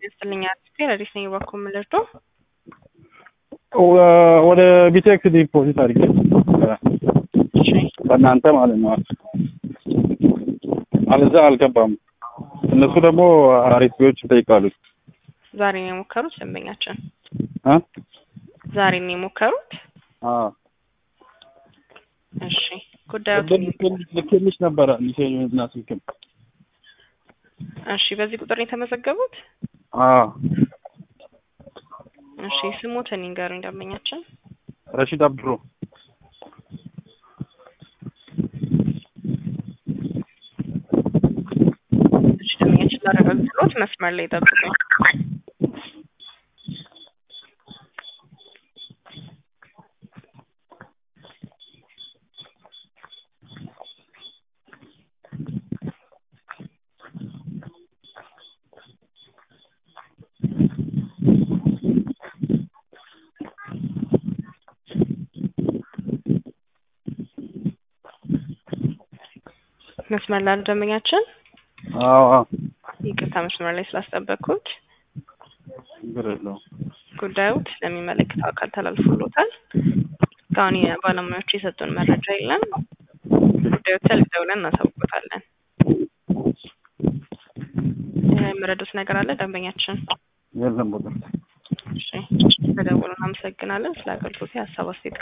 ይስጥልኝ አርቲስቴ ረዲስ ነኝ በኩል ምልርቶ ወደ ቢቴክስ ዲፖዚት አድርጌ በእናንተ ማለት ነው። አለዛ አልገባም። እነሱ ደግሞ አሪፊዎች ይጠይቃሉ። ዛሬ ነው የሞከሩት ደንበኛችን እ ዛሬ ነው የሞከሩት። አዎ እሺ ጉዳዩ ልኬልሽ ነበረ ሚሴጅና ስልክም። እሺ በዚህ ቁጥር ነው የተመዘገቡት? አዎ እሺ ስሞትን ይንገሩኝ ደንበኛችን። ረሺድ አብድሮ እሺ ደንበኛችን ላረጋግጥሎት መስመር ላይ ጠብቁኝ። መስመር ላይ ደንበኛችን አዎ አዎ ይቅርታ መስመር ላይ ስላስጠበቅኩት ችግር የለውም። ጉዳዩት ለሚመለከተው አካል ተላልፎሎታል። እስካሁን የባለሙያዎቹ የሰጡን መረጃ የለም። ጉዳዩ ተልክ ደውለን እናሳውቆታለን። የምረዱት ነገር አለ ደንበኛችን? የለም ቦታ እሺ በደውሉ እናመሰግናለን። ስለ አገልግሎት ሀሳብ አስተያየት